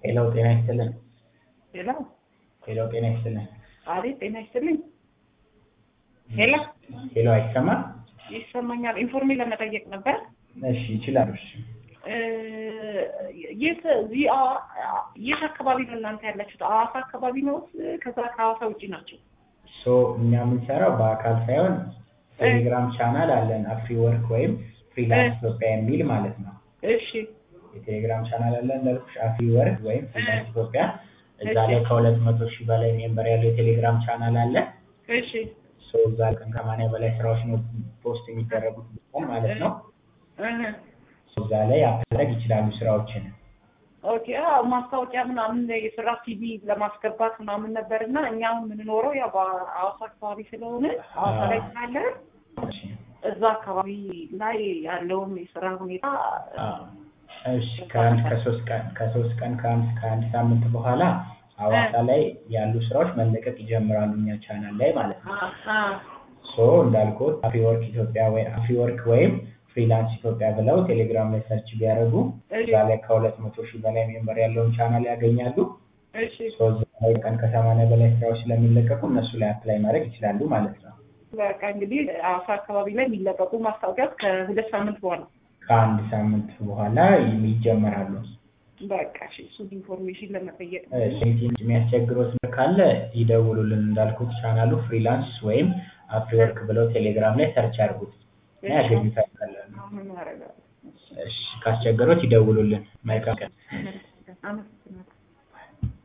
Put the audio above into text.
ሄሎ ጤና ይስጥልን። ሄሎ ሄሎ ጤና ይስጥልን። አቤት፣ ጤና ይስጥልኝ። ሄሎ ሄሎ አይሰማም? ይሰማኛል። ኢንፎርሜሽን ለመጠየቅ ነበር። እሺ ይችላሉ። እሺ እ የት እዚህ አዋ- የት አካባቢ ነው እናንተ ያላችሁት? ሐዋሳ አካባቢ ነው? ከዛ ከሐዋሳ ውጭ ናቸው? ሶ እኛ የምንሰራው በአካል ሳይሆን ቴሌግራም ቻናል አለን አፍሪ ወርክ ወይም ፍሪላንስ ኢትዮጵያ የሚል ማለት ነው። እሺ የቴሌግራም ቻናል አለን እንዳልኩሽ አፍሪ ወርክ ወይም ፍሪላንስ ኢትዮጵያ። እዛ ላይ ከሁለት መቶ ሺህ በላይ ሜምበር ያለው የቴሌግራም ቻናል አለ። እሺ ሶ እዛ ቀን ከማንያ በላይ ስራዎች ነው ፖስት የሚደረጉት ማለት ነው። እህ ሶ እዛ ላይ ማድረግ ይችላሉ ስራዎችን። ኦኬ አዎ፣ ማስታወቂያ ምናምን የስራ ሲቪ ለማስገባት ምናምን ነበር እና እኛ አሁን የምንኖረው ያው በሐዋሳ አካባቢ ስለሆነ ሐዋሳ ላይ ስላለ እሺ እዛ አካባቢ ላይ ያለውን የስራ ሁኔታ አዎ። እሺ ከአንድ ከሶስት ቀን ከሶስት ቀን ከአንድ ከአንድ ሳምንት በኋላ ሐዋሳ ላይ ያሉ ስራዎች መለቀቅ ይጀምራሉ እኛ ቻናል ላይ ማለት ነው። አ- አ- ሶ እንዳልኩት አፍሪወርክ ኢትዮጵያ ወይ አፍሪወርክ ወይም ፍሪላንስ ኢትዮጵያ ብለው ቴሌግራም ላይ ሰርች ቢያደርጉ እዛ ላይ ከሁለት መቶ ሺህ በላይ ሜምበር ያለውን ቻናል ያገኛሉ። እሺ ሶ እዛ ላይ ቀን ከሰማንያ በላይ ስራዎች ስለሚለቀቁ እነሱ ላይ አፕላይ ማድረግ ይችላሉ ማለት ነው። በቃ እንግዲህ ሐዋሳ አካባቢ ላይ የሚለቀቁ ማስታወቂያት ከሁለት ሳምንት በኋላ ከአንድ ሳምንት በኋላ ይጀመራሉ። በቃ እሺ፣ እሱን ኢንፎርሜሽን ለመጠየቅ ነው። ሴንቲም የሚያስቸግሮት ነገር ካለ ይደውሉልን። እንዳልኩት ቻናሉ ፍሪላንስ ወይም አፍሪወርክ ብለው ቴሌግራም ላይ ሰርች አድርጉት እና ያገኙታል። ቀላል ነው። አሁን አደርጋለሁ። እሺ ካስቸገሮት ይደውሉልን። መልካም ቀን። አመሰግናለሁ።